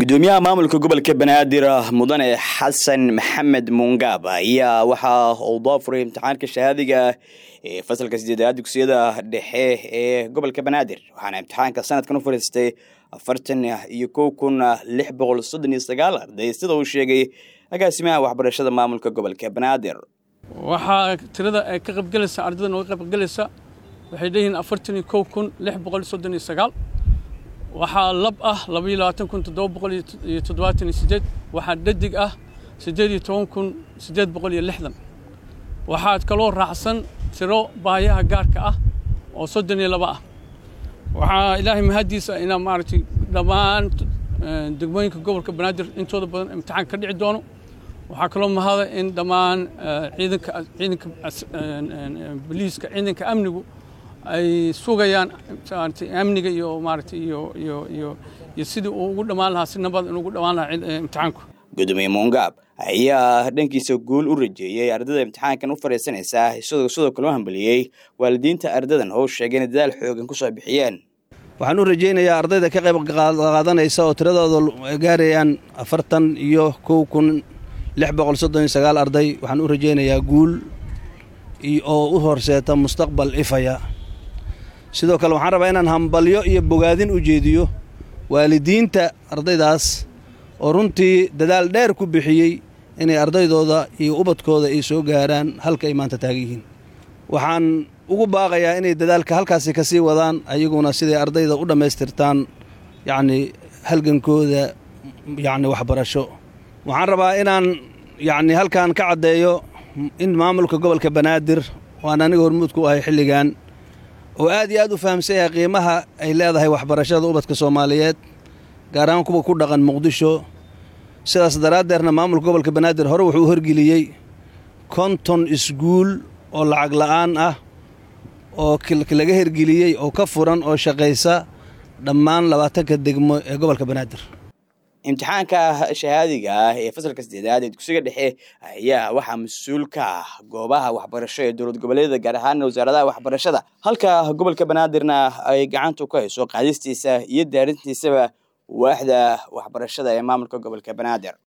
gudoomiyaha maamulka gobolka banaadir mudane xasan maxamed mungaab ayaa waxa uu doofuray imtixaanka shahaadiga ee fasalka sideedaad dugsiyada dhexe ee gobolka banaadir waxaana imtixaanka sanadkan u fariistay afartan iyo kow kun lix boqol soddon iyo sagaal arday sida uu sheegay agaasimaha waxbarashada maamulka gobolka banaadir waxaa tirada ay ka qaybgelaysa ardayda nooga qaybgelaysa waxay leeyihiin afartan iyo kow kun lix boqol soddon iyo sagaal waxaa lab ah labaiyo labaatan kun toddoba boqol iyo toddobaatan iyo sideed waxaa dhadig ah siddeed iyo toban kun siddeed boqol iyo lixdan waxaad kaloo raacsan tiro baayaha gaarka ah oo soddon iyo laba ah waxaa ilaahay mahaddiisa inaa maaragtay dhammaan degmooyinka gobolka banaadir intooda badan imtixaan ka dhici doono waxaa kaloo mahada in dhammaan ciidanka ciidanka boliiska ciidanka amnigu ay sugayaan amniga iyo maaragtay iyo iyo iyo iyo sidii uu ugu dhammaan lahaa si nabad in ugu dhammaan lahaa imtixaanku gudoomiye muungaab ayaa dhankiisa guul u rajeeyey ardayda imtixaankan u fadhiisanaysaa isagoo sidoo kale u hambaliyey waalidiinta ardadan oo sheegay inay dadaal xoogan ku soo bixiyeen waxaan u rajaynayaa ardayda ka qayb qaadanaysa oo tiradooda gaarayaan afartan iyo kow kun lix boqol soddon iyo sagaal arday waxaan u rajaynayaa guul oo u horseeta mustaqbal ifaya sidoo kale waxaan rabaa inaan hambalyo iyo bogaadin u jeediyo waalidiinta ardaydaas oo runtii dadaal dheer ku bixiyey inay ardaydooda iyo ubadkooda ay soo gaaraan halka ay maanta taagan yihiin waxaan ugu baaqayaa inay dadaalka halkaasi ka sii wadaan ayaguna siday ardayda u dhammaystirtaan yacnii halgankooda yacni waxbarasho waxaan rabaa inaan yacni halkan ka caddeeyo in maamulka gobolka banaadir waan aniga hormuud ku ahay xilligan oo aad iyo aad u fahamsan yahay qiimaha ay leedahay waxbarashada ubadka soomaaliyeed gaar ahaan kuwa ku dhaqan muqdisho sidaas daraaddeerna maamulka gobolka banaadir hore wuxuu u horgeliyey konton isguul oo lacag la'aan ah oo laga hergeliyey oo ka furan oo shaqaysa dhammaan labaatanka degmo ee gobolka banaadir imtixaanka shahaadiga ah ee fasalka sideedaad ee dugsiga dhexe ayaa waxaa mas-uul ka ah goobaha waxbarasho ee dowlad goboleedyada gaar ahaan wasaaradaha waxbarashada halka gobolka banaadirna ay gacanta ku hayso qaadistiisa iyo daarintiisaba waaxda waxbarashada ee maamulka gobolka banaadir